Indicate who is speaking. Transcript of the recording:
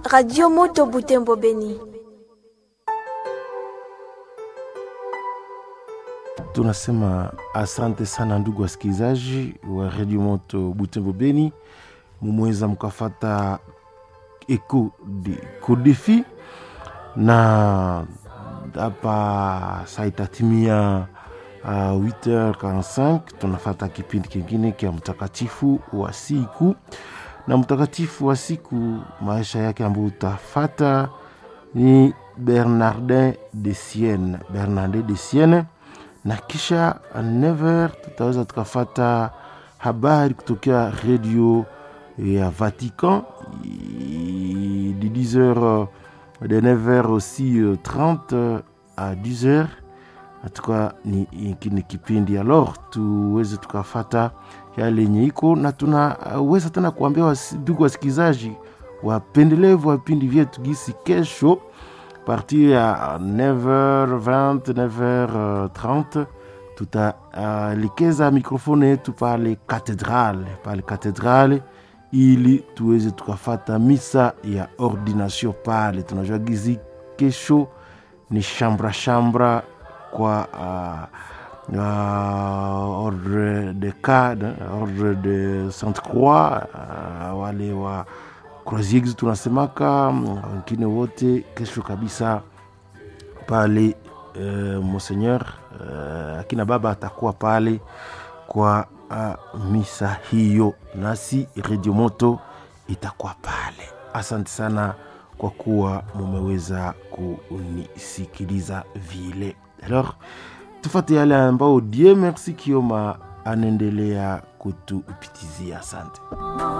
Speaker 1: Radio Moto Butembo Beni.
Speaker 2: Tunasema asante sana ndugu wasikilizaji wa Radio Moto Butembo Beni, mumeweza mkafata eko de kodefi na hapa saa itatimia uh, 8h45 tunafata kipindi kingine kya mtakatifu wa siku na mtakatifu wa siku maisha yake ambayo utafata ni Bernardin de Sienne, Bernardin de Sienne, na kisha 9h tutaweza tukafata habari kutokea redio ya Vatican de 10h de 9h aussi 30 à 10h natuka ni, ni kipindi alors tuweze tukafata yale yenye iko na tunaweza tena kuambia ndugu wasikilizaji wapendelevu wa vipindi vyetu gisi kesho partir ya 9h20 9h30 tutaelekeza uh, mikrofoni yetu pale katedrale pale katedrale ili tuweze tukafata misa ya ordination pale tunajua gizi kesho ni shambra shambra kwa uh, uh, ordre de cadre ordre de sainte croix uh, wale wa croisier tunasemaka wengine wote kesho kabisa pale uh, monseigneur uh, akina baba atakuwa pale kwa uh, misa hiyo nasi redio moto itakuwa pale asante sana kwa kuwa mumeweza kunisikiliza vile alors tufate yale ambao die merci kioma anaendelea kutupitizia asante